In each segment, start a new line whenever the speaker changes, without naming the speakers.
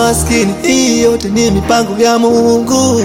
maskini, hii yote ni mipango ya Mungu.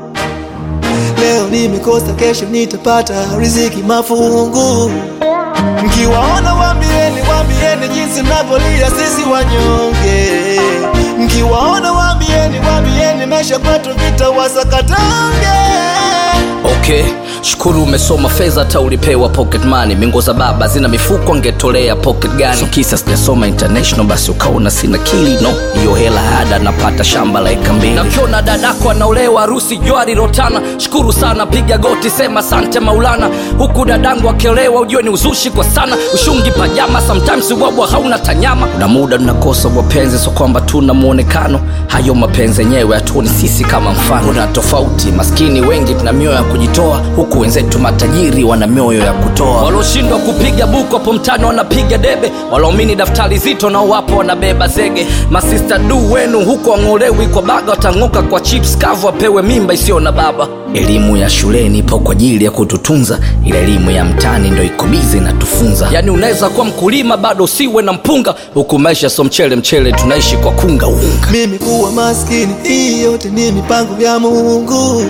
Leo nimekosa, kesho nitapata riziki mafungu. Mkiwaona waambieni, waambieni jinsi mnavyolia sisi wanyonge. Mkiwaona waambieni, waambieni maisha kwetu vita wasakatange.
Okay, shukuru umesoma fedha hata ulipewa pocket money. Mingo za baba zina mifuko angetolea pocket gani? So kisa sijasoma international basi ukaona sina kili no, hiyo hela ada napata shamba la eka mbili. Nakiona dadako anaolewa harusi jwari rotana, shukuru sana, piga goti sema sante Maulana. Huku dadangu akiolewa ujue ni uzushi kwa sana, ushungi pajama sometimes ubwabwa hauna tanyama. Kuna muda tunakosa wapenzi, so kwamba tuna muonekano, hayo mapenzi yenyewe hatuoni sisi kama mfano. Kuna tofauti, maskini wengi tuna mioyo ya kujitoa, huku wenzetu matajiri wana mioyo ya kutoa. Walioshindwa kupiga buku hapo mtani wanapiga debe, walaomini daftari zito nao wapo wanabeba zege. Masista du wenu huku wang'olewi kwa baga, watang'oka kwa chips kavu, wapewe mimba isiyo na baba. Elimu ya shuleni ipo kwa ajili ya kututunza, ila elimu ya mtaani ndo iko bizi inatufunza. Yani unaweza kuwa mkulima bado usiwe na mpunga, huku maisha so mchele mchele, tunaishi kwa kunga unga.
Mimi kuwa maskini, hii yote ni mipango ya Mungu.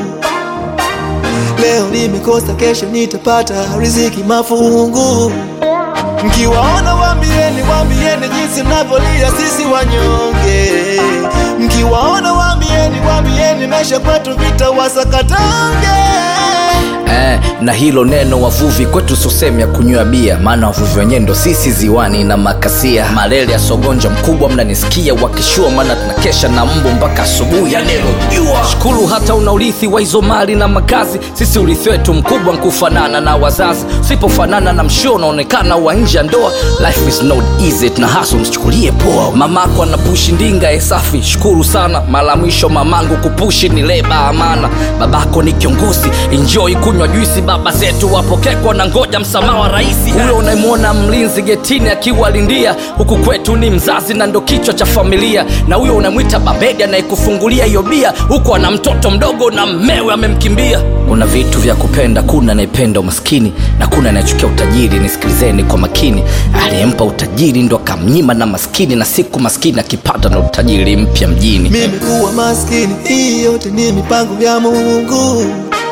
Leo nimekosa, kesho nitapata riziki mafungu. Mkiwaona waambieni, waambieni jinsi mnavyolia sisi wanyonge. Mkiwaona waambieni, waambieni maisha kwetu vita wasakatange.
Eh, na hilo neno wavuvi kwetu sosemi ya kunywa bia, maana wavuvi wenyewe ndo sisi ziwani na makasia. Malele ya sogonja mkubwa, mnanisikia wakishua, maana tunakesha na mbu mpaka asubuhi ya neno jua. Shukuru hata una urithi wa hizo mali na makazi, sisi urithi wetu mkubwa nkufanana na wazazi. Usipofanana na mshio unaonekana wa nje ya ndoa. Life is not easy, tuna hustle, msichukulie poa. Mamako anapushi ndinga e safi, shukuru sana. Mara mwisho mamangu kupushi ni leba amana. Babako ni kiongozi, enjoy kunywa juisi. Baba zetu wapokekwa na ngoja msamaha wa raisi. Huyo unayemwona mlinzi getini akiwalindia, huku kwetu ni mzazi na ndo kichwa cha familia. Na huyo unamwita babedi anayekufungulia hiyo bia, huku ana mtoto mdogo na mmewe amemkimbia. Kuna vitu vya kupenda, kuna anayependa umaskini na kuna anayechukia utajiri. Nisikilizeni kwa makini, aliyempa utajiri ndo akamnyima na maskini, na siku maskini akipata na utajiri mpya mjini.
Mimi kuwa maskini, hii yote ni mipango ya Mungu.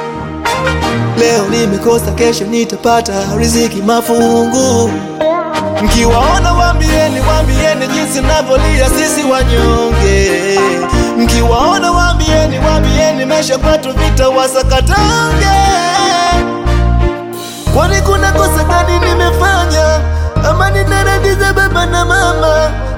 Leo nimekosa, kesho nitapata riziki mafungu. Mkiwaona waambieni, waambieni jinsi mnavyolia sisi wanyonge. Mkiwaona waambieni, waambieni maisha kwetu vita wasakatange. Kwani kuna kosa gani nimefanya ama nina radhi za baba na mama?